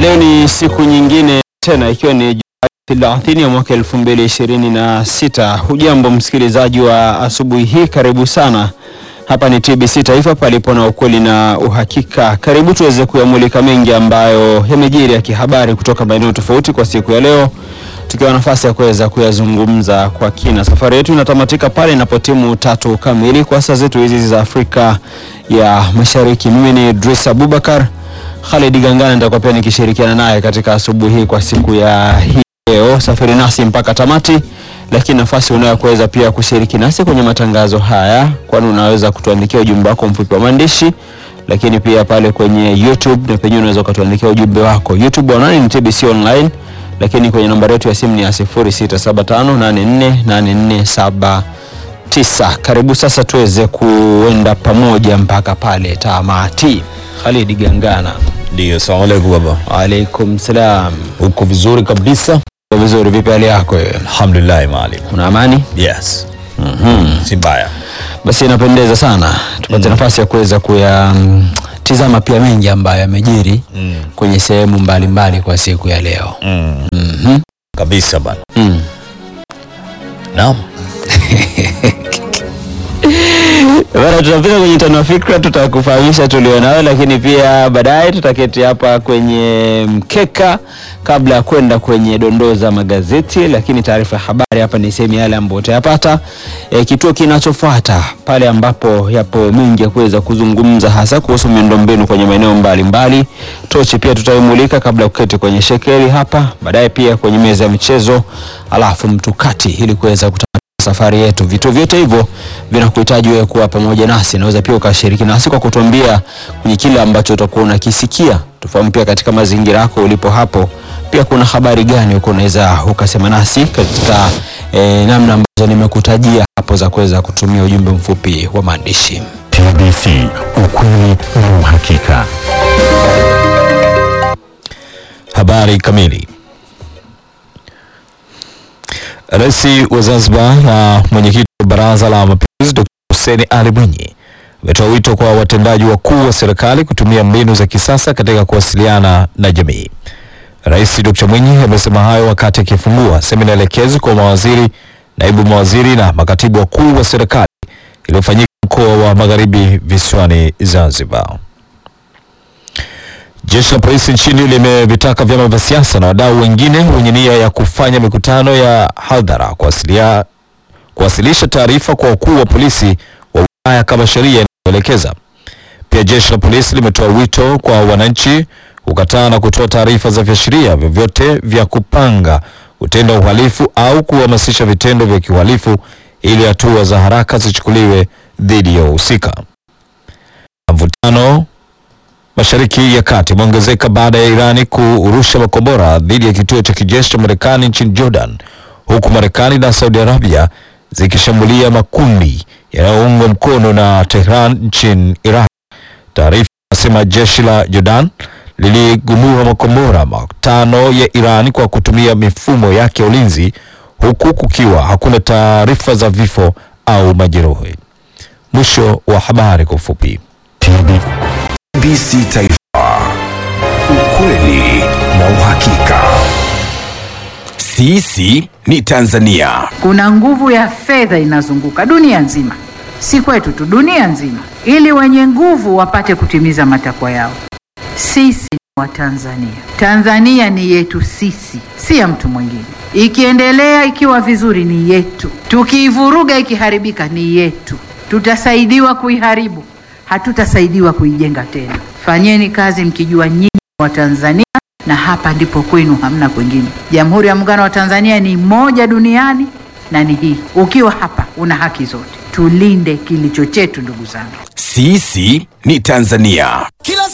Leo ni siku nyingine tena ikiwa ni Julai 30 ya mwaka 2026. Hujambo msikilizaji wa asubuhi hii, karibu sana. Hapa ni TBC Taifa, palipo na ukweli na uhakika. Karibu tuweze kuyamulika mengi ambayo yamejiri ya kihabari kutoka maeneo tofauti kwa siku ya leo, tukiwa nafasi ya kuweza kuyazungumza kwa kina. Safari yetu inatamatika pale inapotimu tatu kamili kwa saa zetu hizi za Afrika ya Mashariki. Mimi ni Idris Abubakar Khalid Gangana nitakuwa pia nikishirikiana naye katika asubuhi hii kwa siku ya hii leo. Safiri nasi mpaka tamati, lakini nafasi unayo kuweza pia kushiriki nasi kwenye matangazo haya, kwani unaweza kutuandikia ujumbe wako mfupi wa maandishi, lakini pia pale kwenye YouTube na penyewe unaweza ukatuandikia ujumbe wako. YouTube wanani ni TBC online, lakini kwenye nambari yetu ya simu ni ya 0675848479. Karibu sasa tuweze kuenda pamoja mpaka pale tamati. Khalid Gangana. Ndio, salamu alaikum baba. Waalaikum salam. Uko vizuri kabisa? Uko vizuri? Vipi hali yako wewe? Alhamdulillah maalim. Una amani? Yes. Mhm. Si mbaya. Basi inapendeza sana tupate nafasi ya kuweza kuyatizama pia mengi ambayo yamejiri Mm. kwenye sehemu mbalimbali kwa siku ya leo. Mm. Mhm. Kabisa bana. Mm. Naam. Bana, tutapita kwenye tano fikra, tutakufahamisha tulionayo, lakini pia baadaye tutaketi hapa kwenye mkeka kabla ya kwenda kwenye dondoo za magazeti. Lakini taarifa ya habari hapa ni sehemu yale ambayo utayapata e, kituo kinachofuata pale ambapo yapo mengi ya kuweza kuzungumza hasa kuhusu miundombinu kwenye maeneo mbalimbali. Tochi pia tutaimulika kabla ya kuketi kwenye shekeli hapa, baadaye pia kwenye meza ya michezo, alafu mtukati ili kuweza kuta safari yetu. Vitu vyote hivyo vinakuhitaji wewe kuwa pamoja nasi. Naweza pia ukashiriki nasi kwa kutuambia kwenye kile ambacho utakuwa unakisikia, tufahamu pia katika mazingira yako ulipo hapo, pia kuna habari gani uko unaweza ukasema nasi katika eh, namna ambazo nimekutajia hapo za kuweza kutumia ujumbe mfupi wa maandishi. TBC, ukweli na uhakika. Habari kamili. Rais wa Zanzibar na mwenyekiti wa Baraza la Mapinduzi Dr. Hussein Ali Mwinyi ametoa wito kwa watendaji wakuu wa serikali kutumia mbinu za kisasa katika kuwasiliana na jamii. Rais Dr. Mwinyi amesema hayo wakati akifungua semina elekezi kwa mawaziri, naibu mawaziri na makatibu wakuu wa serikali iliyofanyika mkoa wa Magharibi visiwani Zanzibar. Jeshi la polisi nchini limevitaka vyama vya siasa na wadau wengine wenye nia ya kufanya mikutano ya hadhara kuwasilia, kuwasilisha taarifa kwa wakuu wa polisi wa wilaya kama sheria inavyoelekeza. Pia jeshi la polisi limetoa wito kwa wananchi kukataa na kutoa taarifa za viashiria vyovyote vya kupanga kutenda uhalifu au kuhamasisha vitendo vya kiuhalifu ili hatua za haraka zichukuliwe dhidi ya wahusika. Mvutano Mashariki ya Kati umeongezeka baada ya Irani kurusha makombora dhidi ya kituo cha kijeshi cha Marekani nchini Jordan, huku Marekani na Saudi Arabia zikishambulia makundi yanayoungwa mkono na Tehran nchini Iraq. Taarifa inasema jeshi la Jordan liligundua makombora matano ya Irani kwa kutumia mifumo yake ya ulinzi, huku kukiwa hakuna taarifa za vifo au majeruhi. Mwisho wa habari kwa ufupi. TBC Taifa, ukweli na uhakika. Sisi ni Tanzania. Kuna nguvu ya fedha inazunguka dunia nzima, si kwetu tu, dunia nzima, ili wenye nguvu wapate kutimiza matakwa yao. Sisi ni Watanzania. Tanzania ni yetu sisi, si ya mtu mwingine. Ikiendelea ikiwa vizuri ni yetu, tukiivuruga ikiharibika ni yetu. Tutasaidiwa kuiharibu, hatutasaidiwa kuijenga tena. Fanyeni kazi mkijua nyinyi wa Tanzania na hapa ndipo kwenu, hamna kwingine. Jamhuri ya Muungano wa Tanzania ni moja duniani na ni hii. Ukiwa hapa una haki zote. Tulinde kilicho chetu, ndugu zangu. Sisi ni Tanzania. Kila